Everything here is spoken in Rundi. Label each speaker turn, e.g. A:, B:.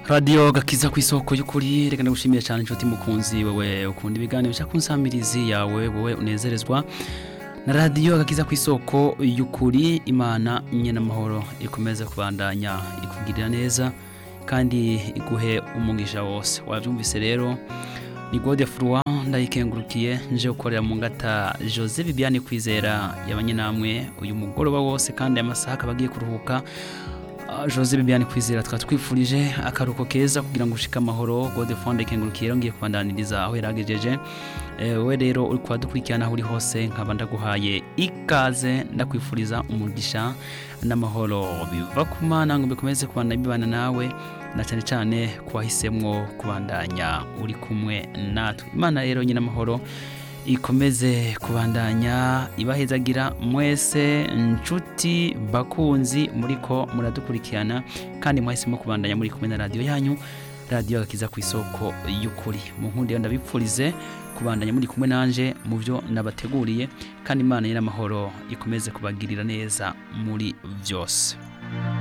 A: radiyo gakiza ku isoko y'ukuri reka ndagushimiye cyane inshuti mukunzi wewe ukunda ibiganiro bica ku nsamirizi yawe wowe unezerezwa na radiyo gakiza ku isoko y'ukuri imana nyine amahoro ikomeze kubandanya ikugirira neza kandi iguhe umugisha wose wabyumvise rero ni gode furuwa ndayikengurukiye nje gukorera mu ngata jose bibiane kwizera yabanye namwe uyu mugoroba wose kandi amasaha akaba agiye kuruhuka jose bibiane kwizera tukaba twifurije akaruhuko keza kugira ngo ushike amahoro gode fonde kengurukiye rero ngiye kubandaniriza aho yaragejeje we rero uri kuba dukurikirana aho uri hose nkaba ndaguhaye ikaze ndakwifuriza umugisha n'amahoro biva ku mana ngo bikomeze kubana bibana nawe na cyane cyane kuwahisemwo kubandanya uri kumwe natwe imana rero nyine amahoro ikomeze kubandanya ibahezagira mwese nshuti bakunzi muri ko muradukurikirana kandi mwahisemo kubandanya muri kumwe na radiyo yanyu radiyo gakiza ku isoko y'ukuri mu nkundi ndabipfurize kubandanya muri kumwe nanje mu byo nabateguriye kandi imana y'amahoro ikomeze kubagirira neza muri byose